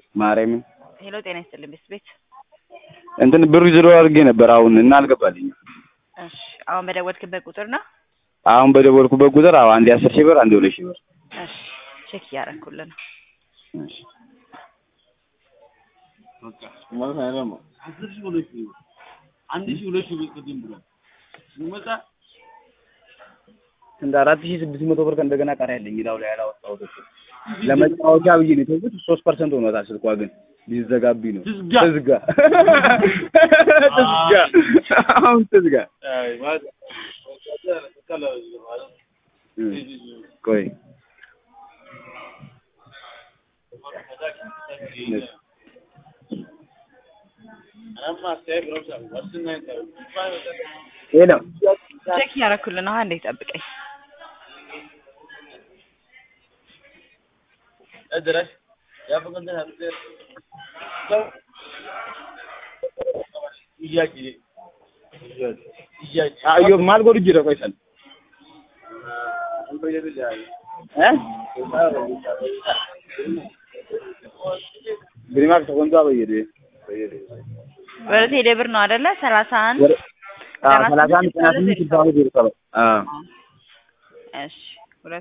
ማርያምን ሄሎ ጤና ይስጥልኝ ቤት ቤት እንትን ብሩ ዝሮ አድርጌ ነበር አሁን እና አልገባልኝም። እሺ አሁን በደወልክበት ቁጥር ነው አሁን በደወልኩበት ቁጥር አዎ አንዴ አስር ሺህ ብር አንዴ ሁለት ሺህ ብር እሺ ቼክ እያደረኩልህ ነው እሺ ማለት አይደለም አስር ሺህ ሁለት ሺህ ብር አንድ ሺህ ሁለት ሺህ ብር ቅድም ብሏል ሲመጣ እንደ አራት ሺህ ስድስት መቶ ብር ከእንደገና ቀሪ ያለኝ እዳው ላይ ያላወጣሁት እኮ ለመጫወቻ ብዬ ነው የተውኩት። ሶስት ፐርሰንት ሆኖታል ስልኳ ግን ሊዘጋብኝ ነው። ትዝጋ። ትዝጋ ትዝጋ አሁን ትዝጋ። አይ ማለት ቀላል ማለት እም፣ ቆይ ሄሎ ቼክ እያደረኩልህ ነው አንዴ ጠብቀኝ ادرس يا فقط انها بتصير እያቂ እያቂ አዮ ማልጎ ልጅ ነው ቆይሰን እ ግሪማክ ተቆንጣ በየደ ወደ ቴሌ ብር ነው አይደለ ሰላሳ አንድ አዎ ሰላሳ አንድ ቀናት ስልሳ ሁለት ብር ሰበ አዎ እሺ